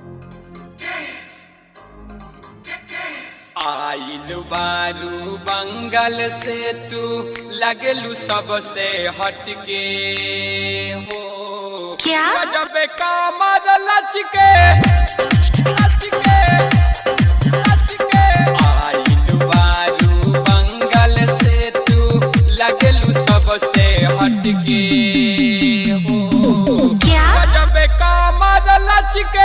आइल बारू बंगल से तू लगलू सबसे हटके हो क्या? जब कामर लचके लचके लचके आइल बारू बंगल से तू लगलू सबसे हटके हो क्या? जब कामर लचके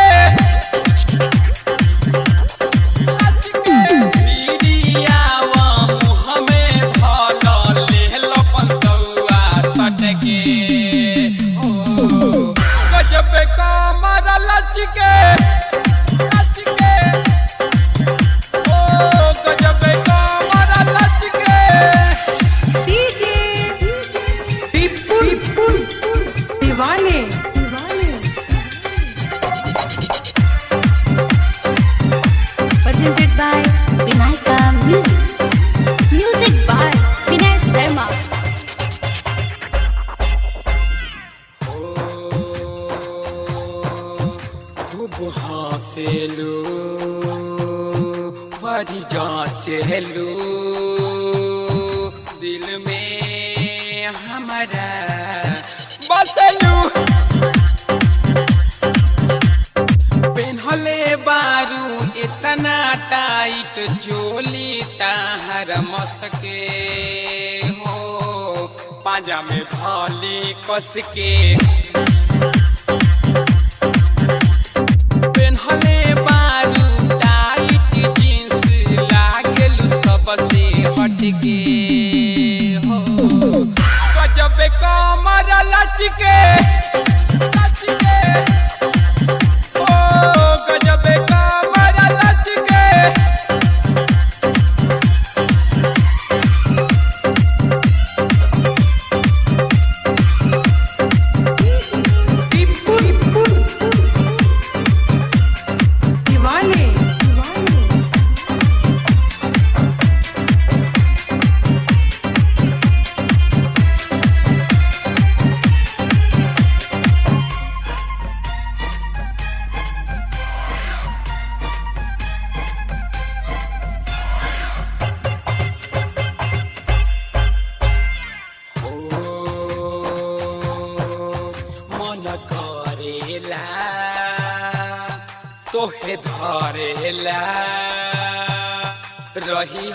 डीजे विपुल दीवाने presented by Vinayka Music. Music by Vinay Sharma. खूब हंसेलू बड़ी जांचेलू दिल में हमारा बसलू पेन्हले बारू इतना टाइट चोली ताहर मस्तके हो पाजा में धाली कस के पेन्हले बारू टाइट जींस लागेलू सबसे हटके हो गजब कमर लचके लचके ओ गजब कमर लचके विपुल दीवाने मन करेला तोहे धरेला रही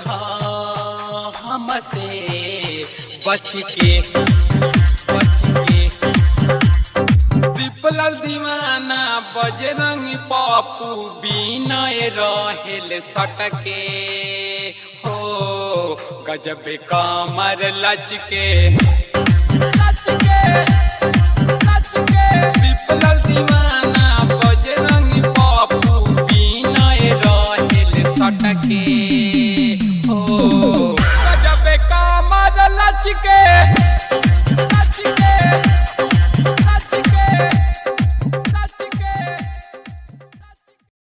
हमसे बच के बच के दीपलाल दीवाना बजरंग पप्पू बिनय रहेल सटके हो गजब कमर लचके लचके